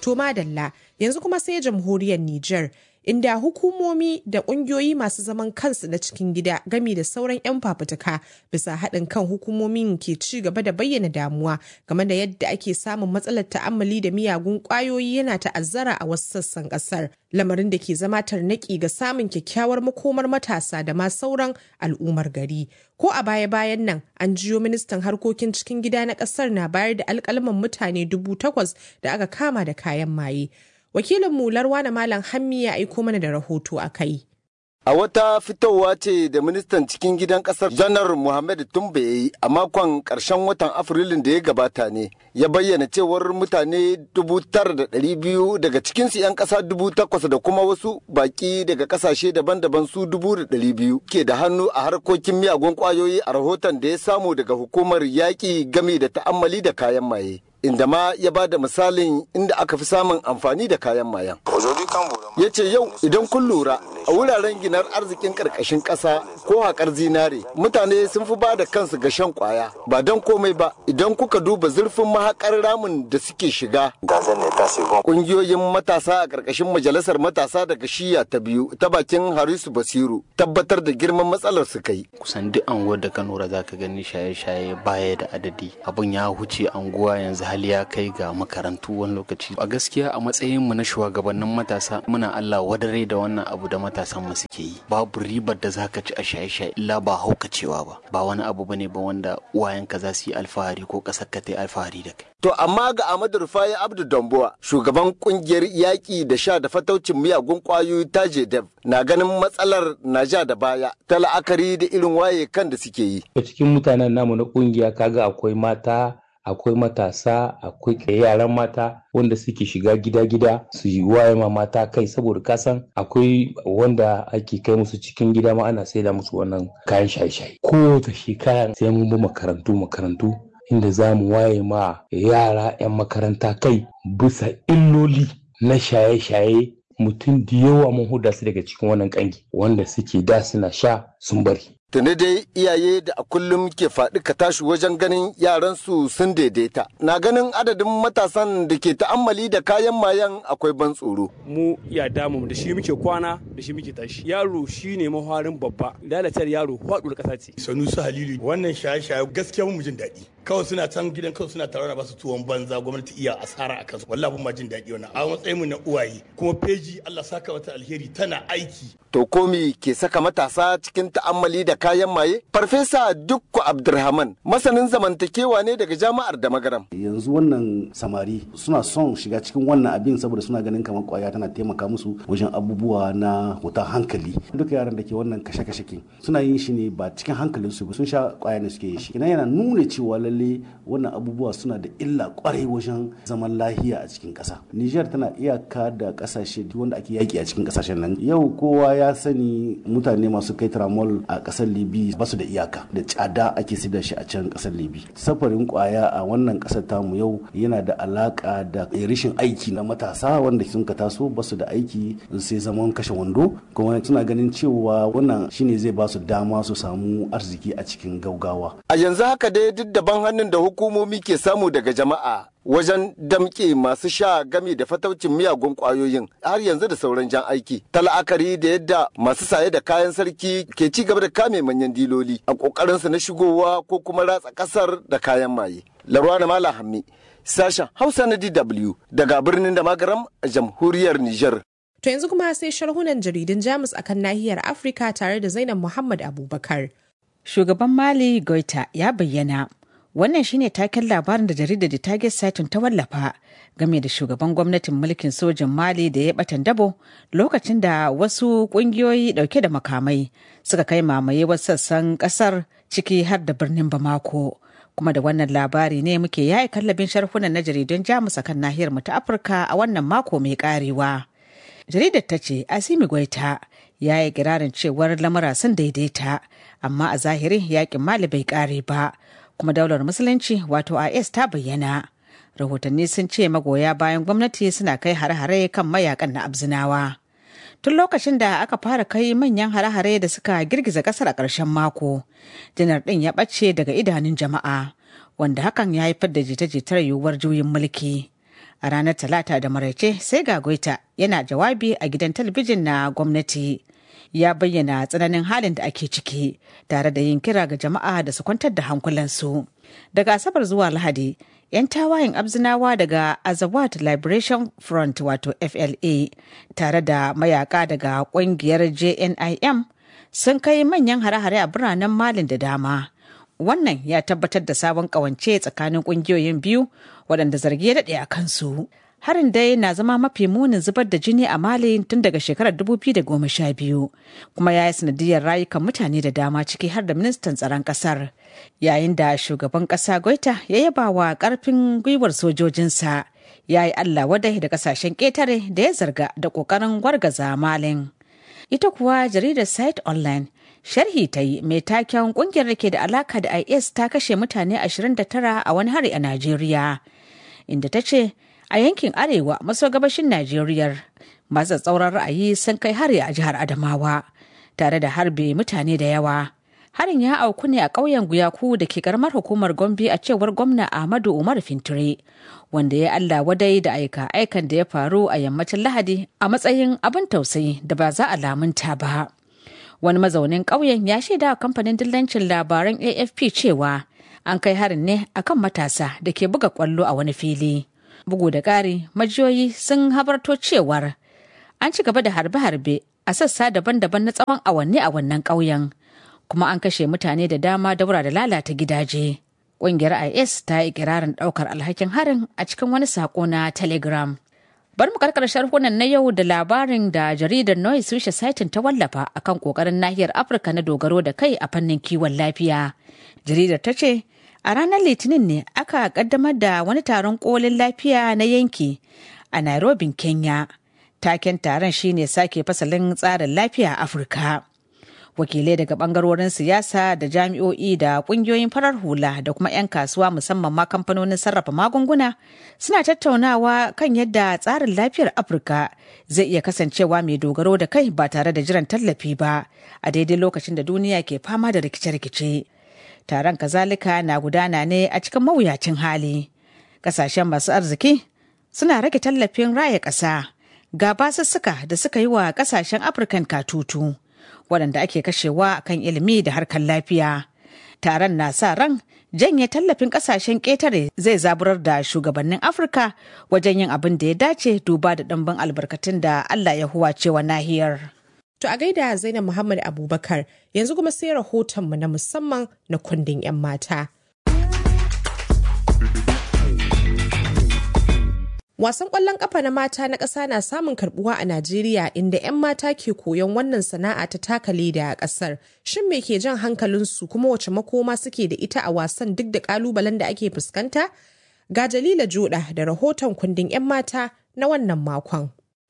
To madalla yanzu kuma sai jamhuriyar Nijar inda hukumomi da ƙungiyoyi masu zaman kansu na cikin gida gami da sauran 'yan fafutuka bisa haɗin kan hukumomin ke ci gaba da bayyana damuwa game da yadda ake samun matsalar ta'ammali da miyagun ƙwayoyi yana ta'azzara a wasu sassan ƙasar lamarin da ke zama tarnaƙi ga samun kyakkyawar makomar matasa da ma sauran al'ummar gari ko a baya-bayan nan an jiyo ministan harkokin cikin gida na ƙasar na bayar da alƙalman mutane dubu takwas da aka kama da kayan maye wakilin mu larwana malam hammi ya aiko mana da rahoto a kai A wata fitowa ce da ministan cikin gidan kasar janar Muhammad Tumbe ya yi a makon ƙarshen watan Afrilun da ya gabata ne, ya bayyana cewar mutane dubu tara da ɗari biyu daga cikinsu 'yan ƙasa dubu takwas da kuma wasu baƙi daga ƙasashe daban-daban su dubu da ɗari biyu ke da hannu a harkokin miyagun ƙwayoyi a rahoton da ya samu daga hukumar yaƙi game da ta'ammali da kayan maye. inda ma ya ba da misalin inda aka fi samun amfani da kayan mayan. Ya ce yau idan kun lura a wuraren ginar arzikin ƙarƙashin ƙasa ko haƙar zinare mutane sun fi ba da kansu ga shan ƙwaya ba don komai ba idan kuka duba zurfin mahaƙar ramin da suke shiga. Ƙungiyoyin matasa a ƙarƙashin majalisar matasa daga shiya ta biyu ta bakin Harisu Basiru tabbatar da girman matsalar su kai. Kusan duk anguwar da ka nura za ka gani shaye-shaye baya da adadi abun ya huce anguwa yanzu hali ya kai ga makarantu wani lokaci a gaskiya a matsayin mu na shugabannin matasa muna Allah wadare da wannan abu da matasan mu suke yi babu ribar da zaka ci a shaye-shaye illa ba haukacewa ba ba wani abu bane ba wanda uwayenka za su yi alfahari ko kasar ka ta yi alfahari da kai To amma ga Ahmadu Rufai Abdu Dambuwa, shugaban kungiyar yaƙi da sha da fataucin miyagun ƙwayoyi ta JDEV, na ganin matsalar na ja da baya ta la'akari da irin waye kan da suke yi. A cikin mutanen namu na kungiya kaga akwai mata akwai matasa akwai yaran mata wanda suke shiga gida-gida su yi waye ma mata kai saboda kasan akwai wanda ake kai musu cikin gida ma ana saida musu wannan kayan shaye-shaye ko ta shekara sai mun bi makarantu makarantu inda za mu waye ma yara 'yan makaranta kai bisa illoli na shaye-shaye mutum da yawa mun huda su daga cikin wannan kangi wanda suke da suna sha sun bari Tuni dai iyaye da a kullum ke faɗi ka tashi wajen ganin yaransu sun daidaita. Na ganin adadin matasan da ke ta'ammali da kayan mayan akwai ban tsoro. Mu ya damu da shi muke kwana da shi muke tashi. Yaro shi ne maharin babba. Lalatar yaro faɗuwar ƙasa ce. Sanusi Halilu wannan shaye-shaye gaskiya mu jin daɗi. Kawai suna can gidan kawai suna tare da basu tuwon banza gwamnati iya asara a kansu. Wallahi ma jin daɗi wannan. A matsayin mu na uwaye kuma feji Allah saka mata alheri tana aiki. To komi ke saka matasa cikin ta'ammali da kayan maye? Farfesa Dukku Abdulrahman masanin zamantakewa ne daga jami'ar da magaram. Yanzu wannan samari suna son shiga cikin wannan abin saboda suna ganin kamar kwaya tana taimaka musu wajen abubuwa na hutan hankali. Duka yaran da ke wannan kashe-kashe kin suna yin shi ne ba cikin hankalin su sun sha kwaya ne suke yin shi. Ina yana nuna cewa lalle wannan abubuwa suna da illa kwarai wajen zaman lahiya a cikin ƙasa. Niger tana iyaka da ƙasashe wanda ake yaki a cikin ƙasashen nan. Yau kowa ya sani mutane masu kai tramol a ƙasar Libi ba su da iyaka da tsada ake saida shi a can kasar libi safarin kwaya a wannan kasar tamu yau yana da alaka da rashin aiki na matasa wanda sun ka taso ba su da aiki sai zaman kashe wando kuma suna ganin cewa wannan shine zai ba su dama su samu arziki a cikin gaugawa a yanzu haka dai duk daban hannun da hukumomi ke samu daga jama'a wajen damƙe masu sha game da fataucin miyagun ƙwayoyin har yanzu da sauran jan aiki ta la'akari da yadda masu saye da kayan sarki ke ci gaba da kame manyan diloli a ƙoƙarinsu na shigowa ko kuma ratsa ƙasar da kayan maye larwana mala hammi sashen hausa na dw daga birnin da magaram a jamhuriyar niger To yanzu kuma sai sharhunan jaridun Jamus akan nahiyar Afirka tare da Zainab Muhammad Abubakar. Shugaban Mali Goita ya bayyana Wannan shine taken labarin da jaridar da Target Saturn ta wallafa game da shugaban gwamnatin mulkin sojin Mali da ya batan dabo lokacin da wasu kungiyoyi dauke da makamai suka kai mamaye wasu sassan kasar ciki har da birnin Bamako. Kuma da wannan labari ne muke yayi kallabin sharhunan na jaridun Jamus akan nahiyar mu ta Afirka a wannan mako mai karewa. Jaridar ta ce Asimi Gwaita ya yi kirarin cewar lamura sun daidaita amma a zahiri yakin Mali bai kare ba. kuma daular musulunci wato is ta bayyana rahotanni sun ce magoya bayan gwamnati suna kai hare-hare kan mayakan na abzinawa tun lokacin da aka fara kai manyan hare-hare da suka girgiza kasar a ƙarshen mako janar ɗin ya ɓace daga idanun jama'a wanda hakan ya haifar da jita-jitar yiwuwar juyin mulki A ranar Talata da maraice sai ga Goita yana jawabi a gidan talabijin na gwamnati. Ya bayyana tsananin halin da ake ciki tare da yin kira ga jama'a da su kwantar da hankulansu. Daga Asabar zuwa Lahadi, 'yan tawayen abzinawa daga Azawad Liberation Front wato FLA tare da mayaka daga kungiyar JNIM sun kai manyan hare-hare a biranen Malin da dama. Wannan ya tabbatar da sabon kawance tsakanin kungiyoyin biyu waɗanda zargi ya daɗe a kansu. Harin dai na zama mafi munin zubar da jini a Mali tun daga shekarar 2012 kuma ya yi sanadiyar rayukan mutane da dama ciki har da ministan tsaron ƙasar. Yayin da shugaban ƙasa Goita ya yaba wa ƙarfin gwiwar sojojinsa ya yi Allah wadai da ƙasashen ƙetare da ya zarga da ƙoƙarin wargaza Malin. Ita kuwa jaridar Site Online sharhi ta yi mai taken kungiyar da ke da alaka da is ta kashe mutane 29 a wani hari a najeriya inda ta ce a yankin arewa maso gabashin najeriya masu tsauran ra'ayi sun kai hari a jihar adamawa tare da harbe mutane da yawa harin ya auku ne a ƙauyen guyaku da ke karamar hukumar gombe a cewar gwamna ahmadu umar fintire wanda ya allah wadai da aika aikan da ya faru a yammacin lahadi a matsayin abin tausayi da ba za a lamunta ba wani mazaunin ƙauyen ya shaida wa kamfanin dillancin labaran afp cewa an kai harin ne akan matasa da ke buga kwallo a wani fili bugu da ƙari majiyoyi sun habarto cewar an ci gaba da harbe-harbe a sassa daban-daban na tsawon awanni a wannan ƙauyen kuma an kashe mutane da dama daura da lalata gidaje ƙungiyar is ta yi ikirarin ɗaukar alhakin harin a cikin wani saƙo na telegram Bari mu karkar sharhunan na yau da labarin da jaridar Noise Wishe Saitin ta wallafa akan kokarin nahiyar Afirka na dogaro da kai a fannin kiwon lafiya. Jaridar ta ce, a ranar Litinin ne aka kaddamar da wani taron kolin lafiya na yanki a Nairobi, Kenya. Taken taron shine sake fasalin tsarin lafiya a Afirka. wakilai daga bangarorin siyasa da jami'o'i da kungiyoyin farar hula da kuma 'yan kasuwa musamman ma kamfanonin sarrafa magunguna suna tattaunawa kan yadda tsarin lafiyar afirka zai iya kasancewa mai dogaro da kai ba tare da jiran tallafi ba a daidai lokacin da duniya ke fama da rikice-rikice taron kazalika na gudana ne a cikin mawuyacin hali kasashen masu arziki suna rage tallafin raya ƙasa ga basussuka da suka yi wa kasashen afirkan katutu waɗanda ake kashewa kan ilimi da harkar lafiya. Taron na sa ran janye tallafin ƙasashen ƙetare zai zaburar da shugabannin Afirka wajen yin abin da ya dace duba da ɗimbin albarkatun da Allah ya huwace wa nahiyar. To a gaida Zainab Muhammad Abubakar yanzu kuma sai rahotonmu na musamman na kundin 'yan mata. Wasan ƙwallon ƙafa na mata na ƙasa na samun karbuwa a Najeriya inda 'yan mata ke koyon wannan sana'a ta taka leda a ƙasar. Shin me ke jan hankalinsu kuma wace makoma suke da ita a wasan duk da ƙalubalen da ake fuskanta? Ga Jalila Joda da rahoton kundin 'yan mata na wannan makon.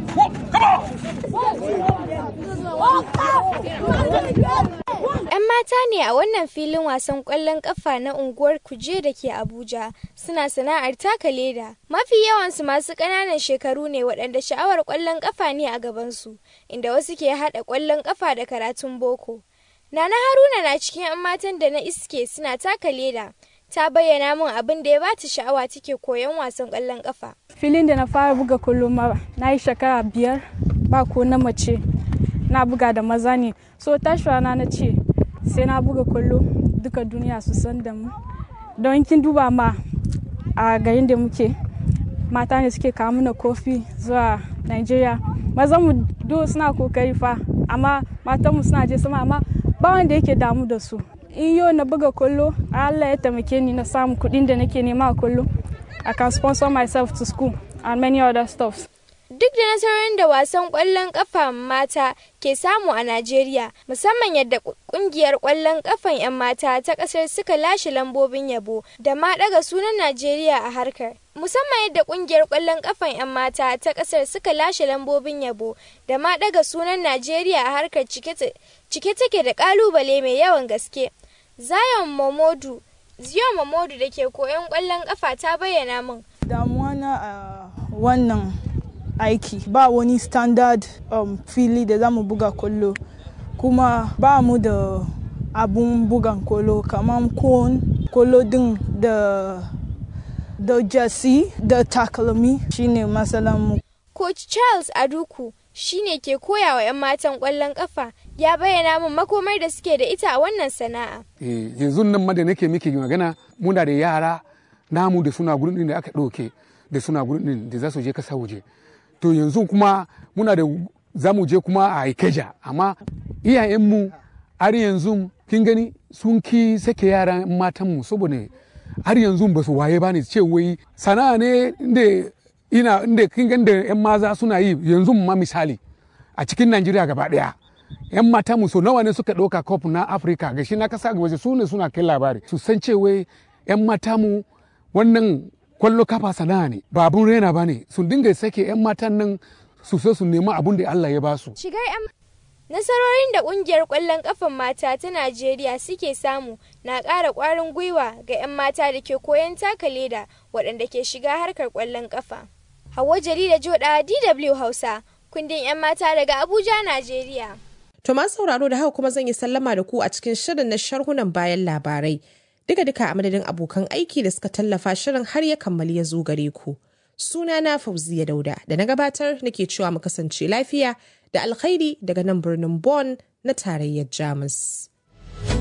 'Yan mata ne a wannan filin wasan ƙwallon ƙafa na unguwar Kuje da ke Abuja suna sana'ar taka leda. Mafi yawansu masu ƙananan shekaru ne waɗanda sha'awar ƙwallon ƙafa ne a gabansu, inda wasu ke haɗa ƙwallon ƙafa da karatun boko. Nana Haruna na cikin 'yan matan da na iske suna taka leda. Ta bayyana min abin da ya bata sha'awa take koyon wasan ƙwallon ƙafa. Filin da na fara buga kullum ma na yi shekara biyar ba ko na mace. na buga da maza ne so tashi rana na ce sai na buga kwallo duka duniya su san da mu don kin duba ma a garin da muke mata ne suke kawo mana kofi zuwa nigeria mazan mu do suna kokari fa amma matan mu suna je sama amma ba wanda yake damu da su in yau na buga kwallo allah ya taimake ni na samu kuɗin da nake nema a kwallo i can sponsor myself to school and many other stuffs Duk da nasarorin da wasan ƙwallon ƙafa mata ke samu a Najeriya, musamman yadda ƙungiyar ƙwallon ƙafan 'yan mata ta ƙasar suka lashe lambobin yabo da ma ɗaga sunan Najeriya a harkar. Musamman yadda ƙungiyar ƙwallon ƙafan 'yan mata ta ƙasar suka lashe lambobin yabo da ma ɗaga sunan Najeriya a harkar cike take da ƙalubale mai yawan gaske. Zion Momodu Zion Momodu da ke koyon ƙwallon ƙafa ta bayyana min. Damuwa na a wannan aiki ba wani standard um, fili da za mu buga kwallo kuma ba mu da abun bugan kwallo kamar kon kwallo din da da jasi da takalmi shine mu. Coach Charles Aduku shine ke koya wa 'yan matan ƙwallon ƙafa ya bayyana min makomar da suke da ita a wannan sana'a. yanzu nan ma da nake miki magana muna da yara namu da suna gurin din da aka ɗauke da suna gurin din da za su je kasa waje to yanzu kuma muna da za mu je kuma a ikeja amma iyayenmu har yanzu kin gani sun ki sake yaran matanmu saboda har yanzu ba su waye ba ne ce wai sana'a ne inda ina inda kin gani da yan maza suna yi yanzu ma misali a cikin Najeriya gaba daya yan mata mu so nawa ne suka ɗauka cup na Afirka ga shi na kasa waje su ne suna kai labari su san cewa yan mata mu wannan kwallo kafa sana'a ne ba abun rena ba ne su dinga sake yan matan nan su so su nema abun da Allah ya ba su Shigar 'yan Nasarorin da ƙungiyar ƙwallon ƙafan mata ta Najeriya suke samu na ƙara ƙwarin gwiwa ga 'yan mata da ke koyon taka leda waɗanda ke shiga harkar ƙwallon ƙafa. Hauwa Jarida Joda DW Hausa, kundin 'yan mata daga Abuja, Najeriya. To masu sauraro da haka kuma zan yi sallama da ku a cikin shirin na sharhunan bayan labarai. Duka duka a madadin abokan aiki da suka tallafa shirin har ya kammali ya zo gare ku. Suna na Fauziya Dauda da na gabatar nake cewa mu kasance lafiya da alkhairi daga nan birnin Bonn na tarayyar Jamus.